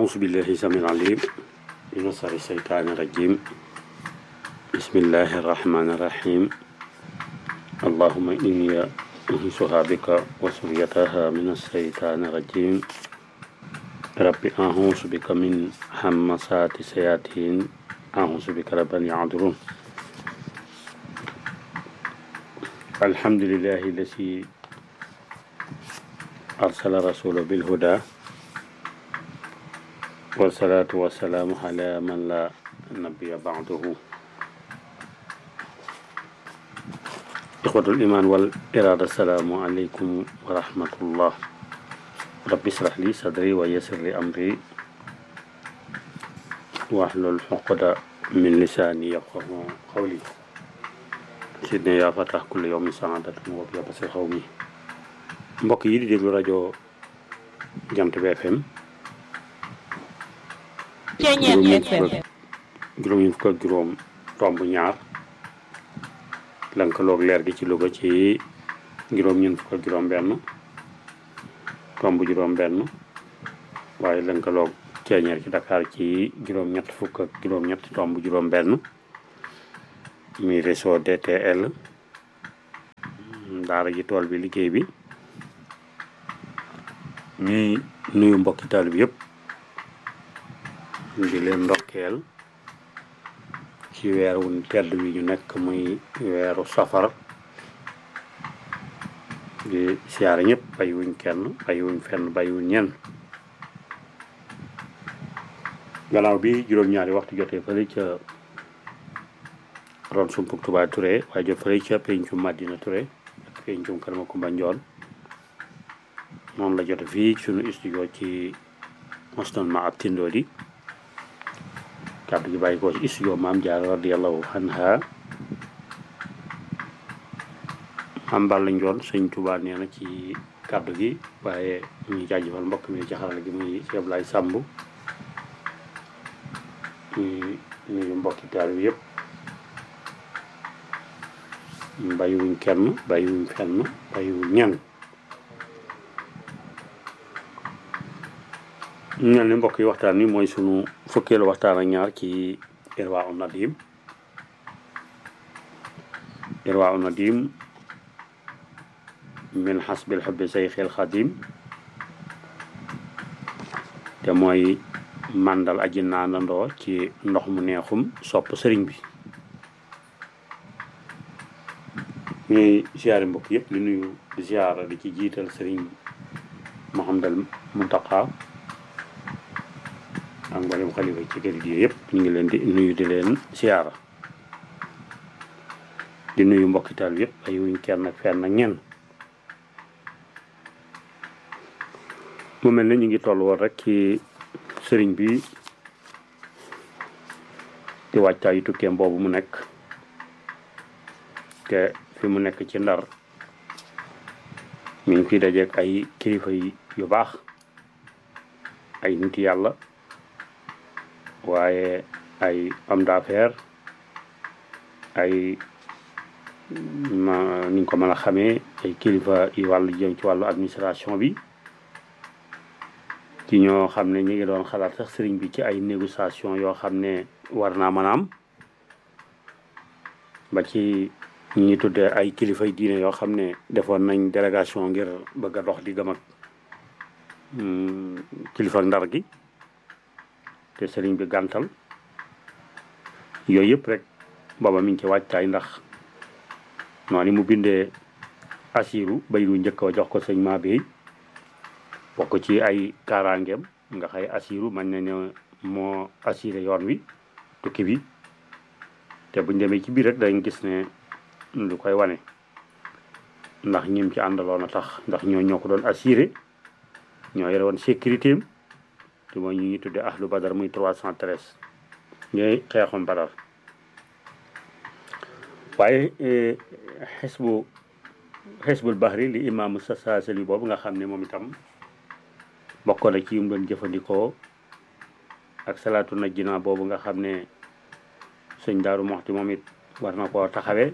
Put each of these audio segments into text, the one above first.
أعوذ بالله السميع العليم من شر الشيطان الرجيم بسم الله الرحمن الرحيم اللهم إني أنسها بك وسريتها من الشيطان الرجيم رب أعوذ بك من همسات الشياطين أعوذ بك رب أن يحضرون الحمد لله الذي أرسل رسوله بالهدى والصلاة والسلام على من لا نبي بعده إخوة الإيمان والإرادة السلام عليكم ورحمة الله رب اشرح لي صدري ويسر لي أمري واحلل عقدة من لساني يفقه قولي سيدنا يا فتح كل يوم سعادة وبيا بس قومي mbokk yi di déglu rajo Jant bi FM juróom ñeent fukk ak juróom tomb ñaar lënkaloog leer gi ci Louga ci juróom ñeent fukk ak juróom benn tomb juróom benn waaye lënkaloog ceeñeer ci Dakar ci juróom ñett fukk ak juróom ñett tomb juróom benn mi réseau DTL daara ji tool bi liggéey bi ñuy nuyu mbokki taal bi yëpp di leen ndokkeel ci weer wu tedd wi ñu nekk muy weeru safar di siyaare ñëpp bàyyiwuñ kenn bàyyiwuñ fenn bàyyiwuñ ñenn gannaaw bi juróom-ñaari waxtu jotee fële ca ron sumpuk Touba Touré waaye jot fële ca pencum Madina Touré ak pencum Kër Makumba Njoon noonu la jote fii sunu studio ci mostan ma ab tindoo di kàddu gi bàyyi ko ci studio maam Jaara radiyallahu anha am Balla Njoon sëñ Tuubaa nee na ci kàddu gi waaye ñu jaajëfal mbokk mi ci xarala gi muy Cheikh Ablaye Samb ñu nuyu mbokki taal bi yëpp bàyyiwuñ kenn bàyyiwuñ fenn bàyyiwuñ ñenn ñu mel ni mbokk yi waxtaan wi mooy sunu fukkeelu waxtaan ak ñaar ci Irwaa un Nadim Irwaa un Nadim min xasbil xubbi sayxil xadim te mooy màndal aji naandandoo ci ndox mu neexum sopp sëriñ bi ñuy ziyaare mbokk yëpp li nuyu di ziyaara di ci jiital sëriñ Muhammadal Muntaqa ak mboolem xalifa ci kër gi yëpp ñu ngi leen di nuyu di leen siyaara di nuyu mbokkital bi yëpp ay wuñ kenn ak fenn ak ñenn mu mel ne ñu ngi toll woon rek ci sëriñ bi di wàccaayu tukkeem boobu mu nekk te fi mu nekk ci ndar mi ngi fi dajeek ay kilifa yu baax ay nit yàlla waaye ay homme d'affaires ay ma ni ñu ko mën a xamee ay kilifa yu wàllu jëm ci wàllu administration bi ci ñoo xam ne ñu ngi doon xalaat sax sëriñ bi ci ay négociation yoo xam ne war naa mën a am ba ci ñi ñuy tuddee ay kilifay diine yoo xam ne defoon nañ délégation ngir bëgg a dox di gëm ak kilifa ndar gi te sëriñ bi gàntal yooyu yëpp rek booba mi ngi ci wàccaay ndax noonu mu bindee asiru bay du njëkk a jox ko sëñ maa bi bokk ci ay kaaraangeem nga xay asiru man na ne moo assuré yoon wi tukki bi te buñ demee ci biir rek dañ gis ne lu koy wane ndax ñim ci àndaloon a tax ndax ñoo ñoo ko doon assuré ñoo yore woon sécurité am te mooy ñu ngi tuddee ahlu badar muy 313 ñooy xeexum badar waaye xisbu xisbul bahri li imaamu sasaasali boobu nga xam ne moom itam bokkoon na ci yum doon jëfandikoo ak salaatu najjina boobu nga xam ne sëñ daaru moxti moom it war na koo taxawee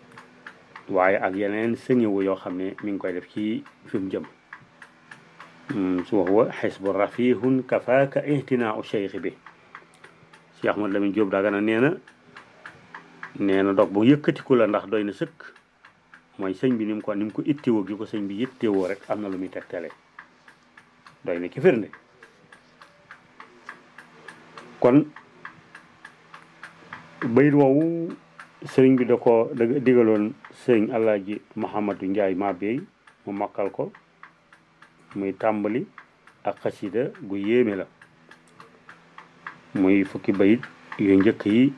waaye ak yeneen sëñëwu yoo xam ne mi ngi koy def ci fi mu jëm su wax wa xisbu rafihun kafaaka ihtinaa cheikh bi Cheikh Ahmad Lamine Diop Dagana nee na nee na dog bu yëkkatiku la ndax doy na sëkk mooy sëñ bi ni mu ko ni mu ko ittewoo gi ko sëñ bi ittewoo rek am na lu muy tegtale doy na ci firnde kon bayit woowu sëriñ bi da ko da digaloon sëriñ Alaaji Mouhamadou Ndiaye Mabey mu mokkal ko muy tàmbali ak xasida gu yéeme la muy fukki bayit yu njëkk yi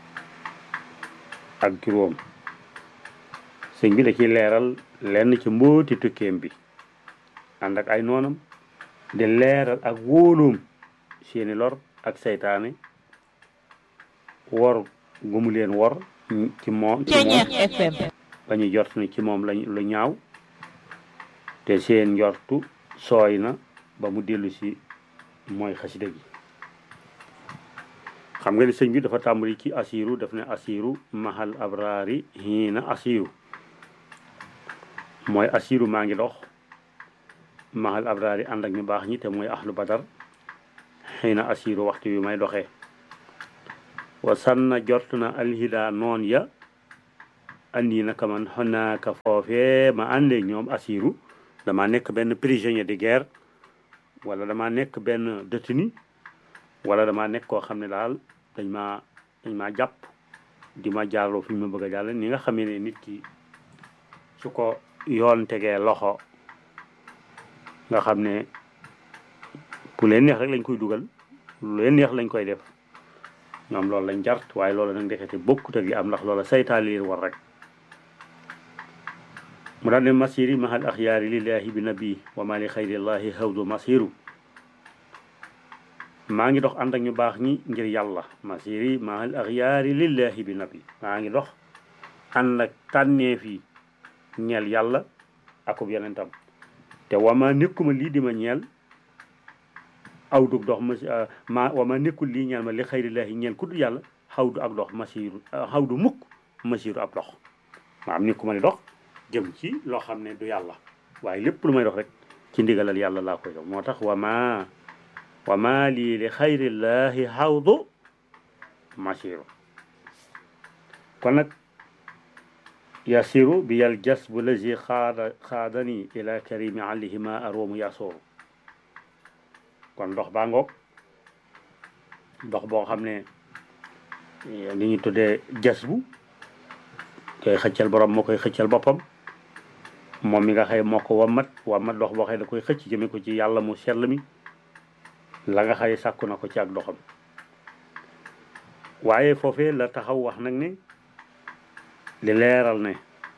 ak juróom sëñ bi da ciy leeral lenn ci mbóoti tukkeem bi ànd ak ay noonam di leeral ak wóoloom seeni lor ak seytaane wor gu mu leen wor ci moom ci moom FM ba ñu jort ni ci moom lañ lu ñaaw te seen njortu sooy na ba mu dellu si mooy xasida gi xam nga ni sëñ bi dafa tàmbali ci asiru daf ne asiru mahal abrari hiina asiru mooy asiru maa ngi dox mahal abrari ànd ak ñu baax ñi te mooy ahlu badar hiina asiru waxtu wi may doxee wa sanna jort na alhida noon ya andi naka man xonaaka foofee ma àndee ñoom asiru dama nekk benn prisonnier de guerre wala dama nekk benn détenu wala dama nekk koo xam ne daal dañ maa dañ maa jàpp di ma jaarloo fi ñu ma bëgg a jàll ni nga xamee ne nit ki su ko yoon tegee loxo nga xam ne pour leen neex rek lañ koy dugal lu leen neex lañ koy def ñoom loolu lañ jart waaye loolu nag ndekete bokkut ak li am ndax loola saytaan leen war rek mu daal ne masiri mahal axyaari lillahi bi nabi wa ma li xayrillahi hawdu masiru maa ngi dox ànd ak ñu baax ñi ngir yàlla masiri mahal axyaari lillahi bi nabi maa ngi dox ànd ak tànneef yi ñeel yàlla akub yonentam te wama nekkuma lii di ma ñeel awdug dox ma ma wama nekkul lii ñeel ma li xayrillahi ñeel ku dul yàlla xawdu ak dox masiru xawdu mukk masiru ab dox ma am nekkuma di dox jëm ci loo xam ne du yàlla waaye lépp lu may dox rek ci ndigalal yàlla laa koy dox moo tax wama wama lii li xayrillahi xawdu masiru kon nag yasiru bi yal jasbu lazi xaada xaadani ila karimi alihima aroomu yasooru kon ndox baa ngoog ndox boo xam ne li ñu tuddee jasbu koy xëccal borom moo koy xëccal boppam moom mi nga xëy moo ko wammat wammat dox boo xëy da koy xëcc jëme ko ci yàlla mu sell mi la nga xëy sàkku na ko ci ak doxam waaye foofee la taxaw wax nag ne li leeral ne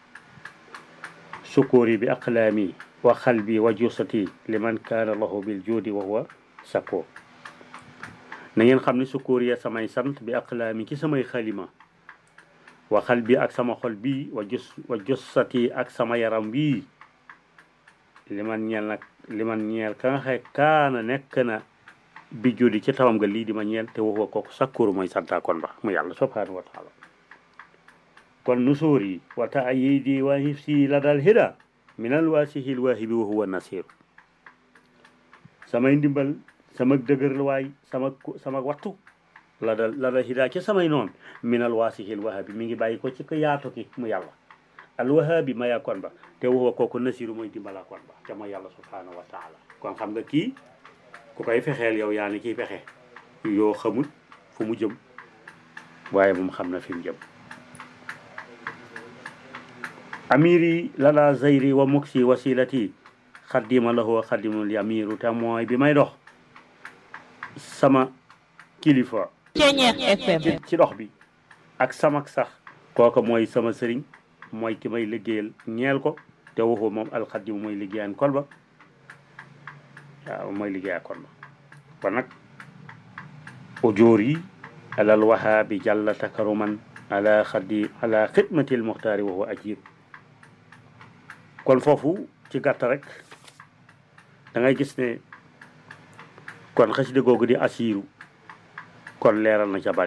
sukóori bi aqlaami wa xalbi wa jusati liman kaana lahu bil juudi wa huwa sakko na ngeen xam ne sukóori ya samay sant bi aqlaami ci samay xalima wa xalbi ak sama xol bii wa jus wa jusati ak sama yaram bii liman ñeel nag liman ñeel ka nga xay kaana nekk na bi juudi ci tawam nga lii di ma ñeel te waxuwa kooku sakkooru mooy santa kon ba mu yàlla subhanahu wa taala kon nusuuri wa taayidi wa hifsi la dal hida minal waasihil waahibi wa huwa nasiru samay ndimbal sama dëgër waay sama sama wattu la dal la dal hida ci samay noon minal waasihil waahibi mi ngi bàyyi ko ci ko yaatu ki mu yàlla al waahabi maya kon ba te waxuwa kooku nasiru mooy dimbala kon ba ca mooy yàlla subhanahu wa taala kon xam nga kii ku koy fexeel yow yaa ni kiy fexe yoo xamul fu mu jëm waaye moom xam na fi mu jëm amiri lala zayri wa muksi wasilati xaddima lahu xaddimul yamiru te mooy bi may dox sama kilifa Ceñeex FM ci dox bi ak samak sax kooka mooy sama sëriñ mooy ki may liggéeyal ñeel ko te waxu moom alxaddimu mooy liggéeyaan kon ba waaw mooy liggéeyaa kon ba kon nag ujóor yi alal wahaabi jàlla takaruman ala xaddi ala xidmatil muxtaari wa huwa ajib kon foofu ci gàtt rek da ngay gis ne kon xasida googu di asiiru kon leeral na ca bari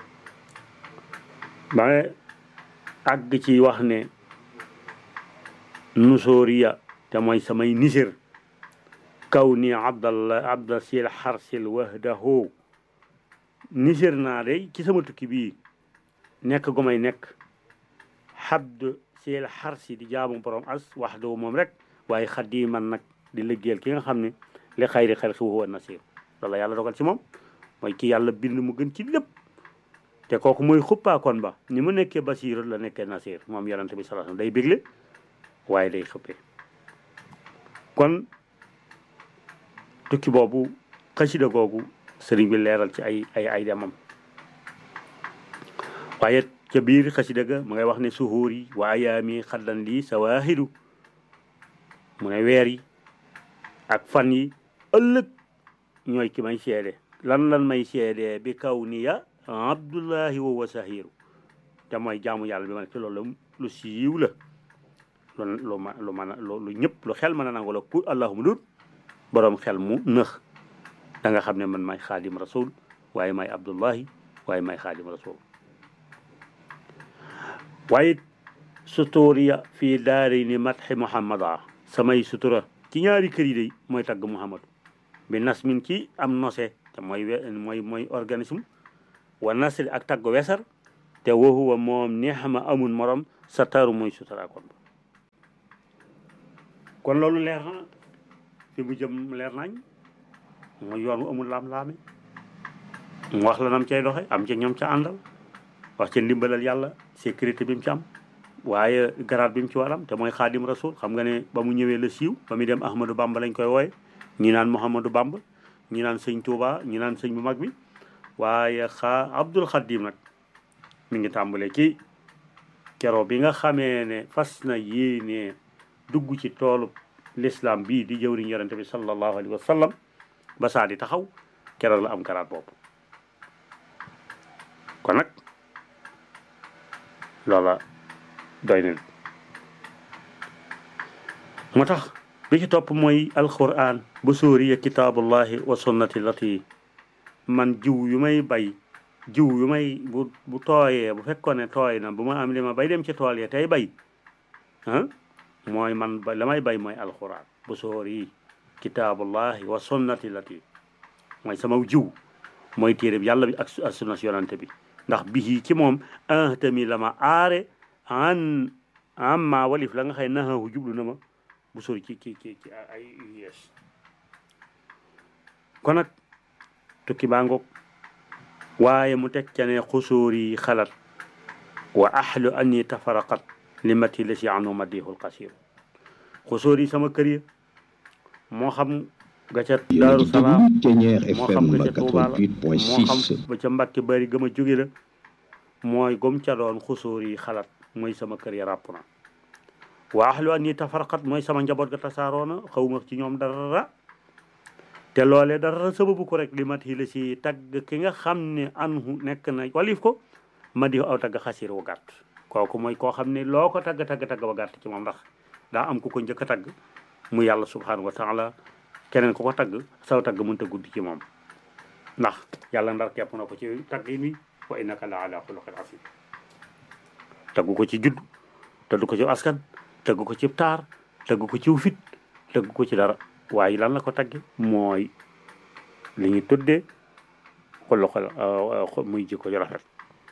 ba nga àgg ci wax ne nusóoriya te mooy samay nisir kaw ni abdallah abda sil xarsil wahdahu nisir naa day ci sama tukki bii nekk gu may nekk xabd sil xarsi di jaamu borom as wahdahu moom rek waaye xadiman nag di liggéeyal ki nga xam ne li xayri xel xi huwa nasir loolu la yàlla dogal ci moom mooy ki yàlla bind mu gën ci lépp te kooku mooy xuppaakoon ba ni mu nekkee basiir la nekkee nasir moom yonente bi sallallahu alayhi wasallam day bégle waaye day xuppee kon tukki boobu xasida googu sëriñ bi leeral ci ay ay ay demam waaye ca biir xasida ga mu ngay wax ne suhuur yi wa ayaami xaddan lii sawaahidu mu ne weer yi ak fan yi ëllëg ñooy ki may seede lan lan may seede bi kaw ni ya abdullahi wa wa sahiru te mooy jaamu yàlla bi ma nekk ci loolu lu siiw la lu lu ma lu mën a lu ñëpp lu xel mën a nangu la ku allahuma dut boroom xel mu nëx da nga xam ne man may xaadim rasul waaye may abdullahi waaye may xaadim rasul waaye sutuuriya fii daari ni matxi muhammada samay sutura ci ñaari kër yi day mooy tagg muhammadu bi nas min ci am nose te mooy mooy mooy organisme wa nasri ak tagg wesar te wahuwa moom neexama amul morom sa taru mooy sutura kon kon loolu leer na fi mu jëm leer nañ mooy yoon wu amul laam-laame mu wax la nam cay doxe am ca ñoom ca àndal wax ca ndimbalal yàlla sécurité bi mu ci am waaye garaat bi mu ci waram te mooy xaadim rasul xam nga ne ba mu ñëwee la siiw ba muy dem ahmadou bamba lañ koy wooye ñi naan mouhamadou bamba ñi naan sëñ touba ñi naan sëñ bu mag bi waaye xaa abdul xadim nag mi ngi tàmbale ci kero bi nga xamee ne fas na yéene dugg ci toolu l'islam bii di jëwriñ yonente bi sallallahu alayhi wa sallam ba saa di taxaw keroog la am garaat boobu kon nag loola doy na moo tax bi ci topp mooy alquran bu sóoriya kitaabullahi wa sunnati lati man jiw yu may bay jiw yu may bu bu tooyee bu fekkoon ne tooy na bu ma am li ma bay dem ci tool ya tey bay ah mooy man ba la may bay mooy alquran bu sóori kitaabullahi wa sunnati lati mooy sama jiw mooy téere bi yàlla bi ak ak sunna si yonante bi ndax bii ci moom ah tamit la ma aare an amma walif la nga xëy naxahu jublu na ma bu sori ci ci ci ci ay yees kon nag tukki baa ngoog waaye mu teg ca ne xusóori xalat wa ahlu anni tafaraqat li mati la si anu madihul qasir xusóori sama kër ya moo xam ga ca daaru salaam moo xam ga ca Tuuba la moo xam ba ca Mbàkke bari gëm a jóge la mooy gom ca doon xusóor yi xalaat mooy sama kër ya ràpp na wa ahlu an yi tafarqat mooy sama njaboot ga tasaaroona xawma ci ñoom dara te loole dara sababu ko rek li mat yi la si tagg ki nga xam ne anhu nekk na walif ko ma di aw tagg xasir wu gàtt kooku mooy koo xam ne loo ko tagg tagg tagg ba gàtt ci moom ndax daa am ku ko njëkk a tagg mu yàlla subhanahu wa taala keneen ku ko tagg saw tagg mënta gudd ci moom ndax yàlla ndar kepp na ko ci tagg yi nii wa innaka la ala xuluqin asim tagg ko ci judd tagg ko ci askan tagg ko ci taar tagg ko ci fit tagg ko ci dara waaye lan la ko tagge mooy li ñu tuddee xuluqal muy jikko ju rafet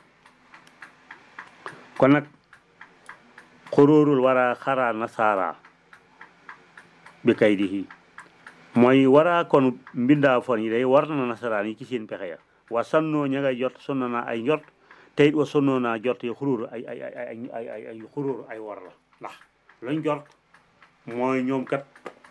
kon nag xuróorul wara xaraa nasaara bi kay di mooy waraa kon mbindaa fon yi day war na nasaraan yi ci seen pexe ya wa sannoo ña ngay jot sonno naa ay njort te it wa sonnoo naa jort yi xuróoru ay ay ay ay ay ay xuróoru ay war la ndax lañ jort mooy ñoom kat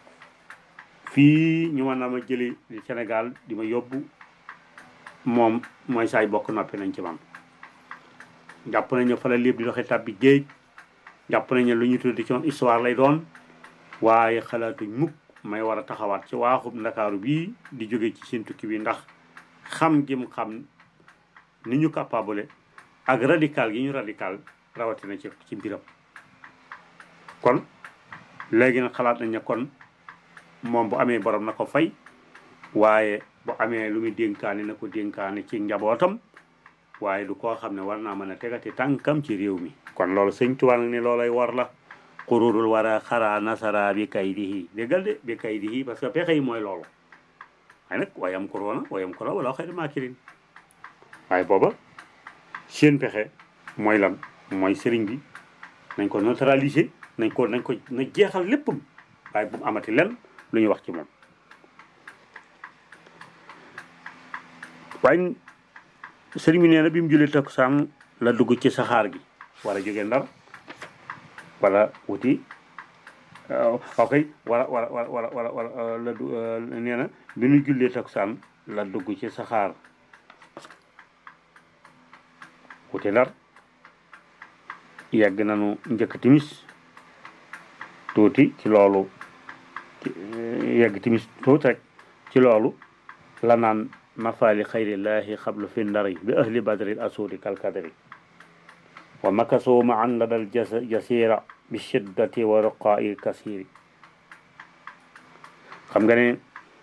fii ñu mën a ma jëli di Sénégal di ma yóbbu moom mooy saay bokk noppi nañ ci man jàpp nañu fa la lépp di doxee tàbbi géej jàpp nañu lu ñu tuddi ci man histoire lay doon waaye xalaatuñ mukk may war a taxawaat ci waaxub ndakaaru bii di jóge ci seen tukki bi ndax xam gi mu xam ni ñu capable ak radical gi ñu radical rawatina ci ci mbiram kon léegi nag xalaat nañ ne kon moom bu amee borom na ko fay waaye bu amee lu muy dénkaane na ko dénkaane ci njabootam waaye du koo xam ne war naa mën a tegati tànkam ci réew mi kon loolu sëñ Tuubaa nag ne loolay war la xururul wara xara nasara bi kaydihi déggal de bi kaydihi parce que pexe yi mooy loolu waaye nag wayam korona wayam korona wala xëy na maakirin waaye booba seen pexe mooy lan mooy sëriñ bi nañ ko neutraliser nañ ko nañ ko na jeexal léppam waaye bu mu amati len lu ñuy wax ci moom waaye sëriñ bi nee na bi mu julli takkusaan la dugg ci saxaar gi war a jóge ndar wala wuti ok wala wala wala wala wala la du nee na bi ñu jullee takkusaan la dugg ci saxaar wuti ndar yegg nañu njëkk timis tuuti ci loolu yegg timis tuuti rek ci loolu la naan mafaali xayrillahi xablu fi ndari bi ahli badri asudi kalkadri wa makasoo ma an ladal jasira bi shiddati wa ruqaa'i kasiri xam nga ne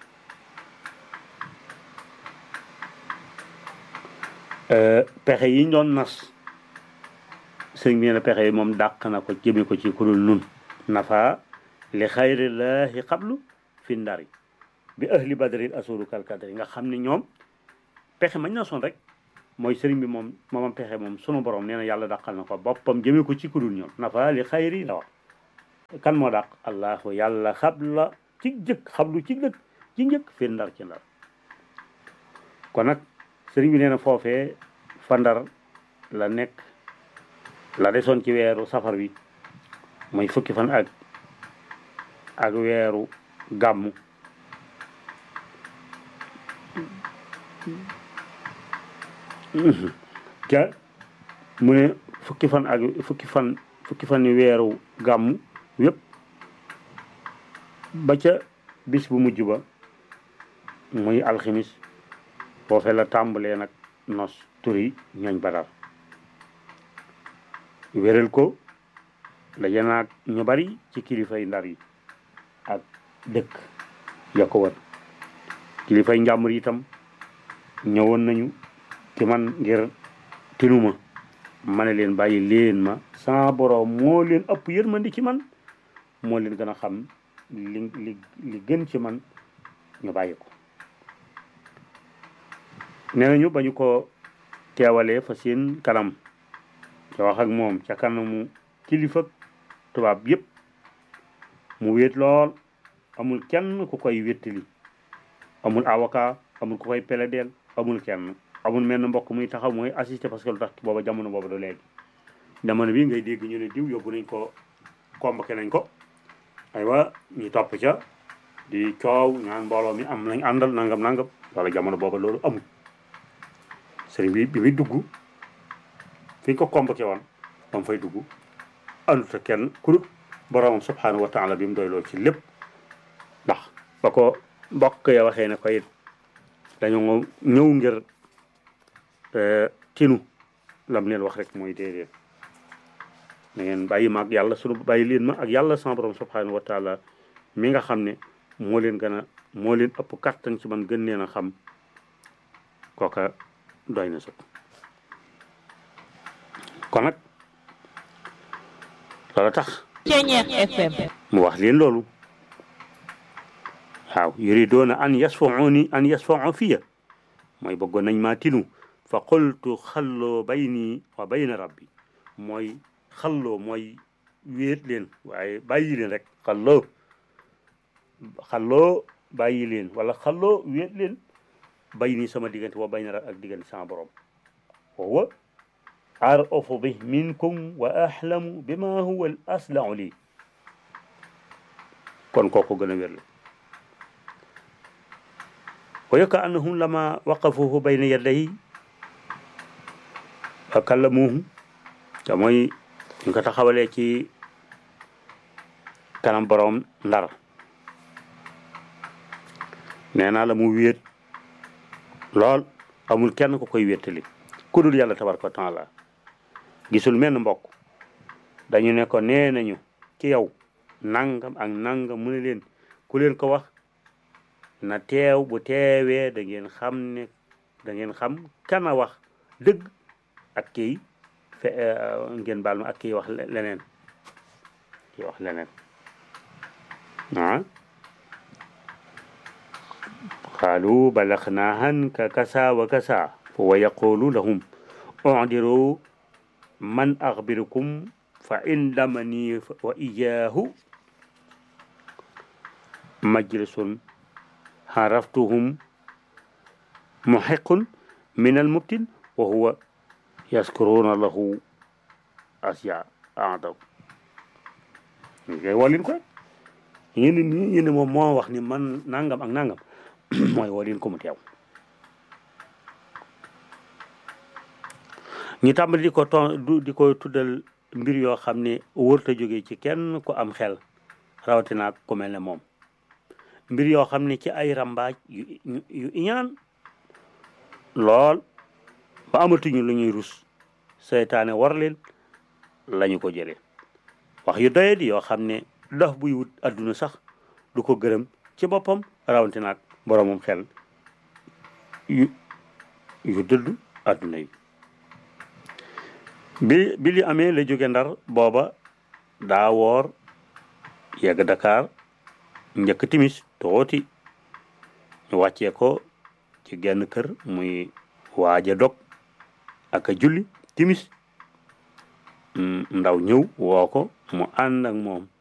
pexe yi ñu doon nas sëñ bi ne pexe yi moom dàq na ko jëme ko ci kudul nun nafa li xayrillahi xablu fi ndari bi ahli badri asuru kalkadri nga xam ne ñoom pexe mañ na son rek mooy sëriñ bi moom moomam pexe moom sunu borom nee na yàlla dàqal na ko boppam jëmee ko ci kudul ñoom nafa li xayri la wax kan moo dàq allahu yàlla xabla ci jëkk xablu ci dëkk ci njëkk fi ndar ci ndar kon nag sëriñ bi nee na foofee fa ndar la nekk la desoon ci weeru safar wi mooy fukki fan ak ak weeru gàmmu ca mu ne fukki fan ak fukki fan fukki fan ni weeru gàmmu yépp ba ca bis bu mujj ba muy alximis foofee la tàmbalee nag nos turi ñooñ badar wéral ko daje naag ñu bari ci kilifay ndar yi ak dëkk ya ko wër kilifay njàmbur itam ñëwoon nañu ci man ngir tinuma ma ne leen bàyyi leen ma sama borom moo leen ëpp yërmandi ci man moo leen gën a xam li li li gën ci man ñu bàyyi ko nee nañu ba ñu ko teewalee fa seen kanam ca wax ak moom ca kanamu kilifa tubaab yépp mu wéet lool amul kenn ku koy wéttali amul avocat amul ku koy peledeel amul kenn amul menn mbokk muy taxaw mooy assisté parce que lu tax booba jamono booba du léegi jamono bi ngay dégg ñu ne diw yóbbu nañ ko convoqué nañ ko aywa ñu topp ca di coow ñaan mbooloo mi am nañ àndal nangam nangam wala jamono booba loolu amul sëriñ bi bi muy dugg fi ñu ko convoqué woon ba mu fay dugg ànduta kenn ku dul boroomam subhanahu wa taala bi mu doy lool ci lépp ndax ba ko mbokk ya waxee ne ko it dañoo ñëw ngir tinu lam leen wax rek mooy déedéet na ngeen bàyyi ma ak yàlla sunu bàyyi leen ma ak yàlla sama borom subhanahu wa taala mi nga xam ne moo leen gën a moo leen ëpp kattan ci man gën leen a xam kooka doy na sëkk kon nag loolu tax mu wax leen loolu waaw yuridoona an yasfauni an yasfau fiya mooy bëggoon nañ maa tinu fa qultu xalloo bayni wa bayna rabbi mooy xalloo mooy wéet leen waaye bàyyi leen rek xalloo xalloo bàyyi leen wala xalloo wéet leen bayni sama diggante wa bayna ak diggante sama borom wawa arafu bi minkum wa ahlamu bima huwa al aslau lii kon kooku gën a wér la wa yaka annahum lama waqafuhu bayna yaday wa kallamuhu te mooy ñu ko taxawalee ci kanam borom ndar nee naa la mu wéet lool amul kenn ku koy wéttali ku dul yàlla tabaraka wa taala gisul menn mbokk dañu ne ko nee nañu ci yow nangam ak nangam mu ne leen ku leen ko wax na teew bu teewee da ngeen xam ne da ngeen xam kana wax dëgg ak kii fe ngeen baal ma ak kii wax leneen di wax leneen ah qaalu balagnaa anka kasa wa kasa wa yaqulu lahum udiru man axbirukum fa indamani wa iyaahu majlisun xaraftuhum muxiqun min almubtin wa huwa yaskuruna lahu asya adaw ñu koy wolin ko yéen ni yéen moom moo wax ni man nangam ak nangam mooy wolin ko mu teew ñu tàmbali di ko ton di ko tuddal mbir yoo xam ne wërta jóge ci kenn ku am xel rawatina ku mel ne moom mbir yoo xam ne ci ay rambaaj yu yu iñaan lool ba amatuñu lu ñuy rus seytaane war leen lañu ko jëlee wax yu doye di yoo xam ne dox buy wut adduna sax du ko gërëm ci boppam rawatina ak boromum xel yu yu dëdd adduna yi bi bi li amee la jóge ndar booba daa woor yegg Dakar njëkk timis tooti ñu wàccee ko ci genn kër muy waaja dog ak a julli timis ndaw ñëw woo ko mu ànd ak moom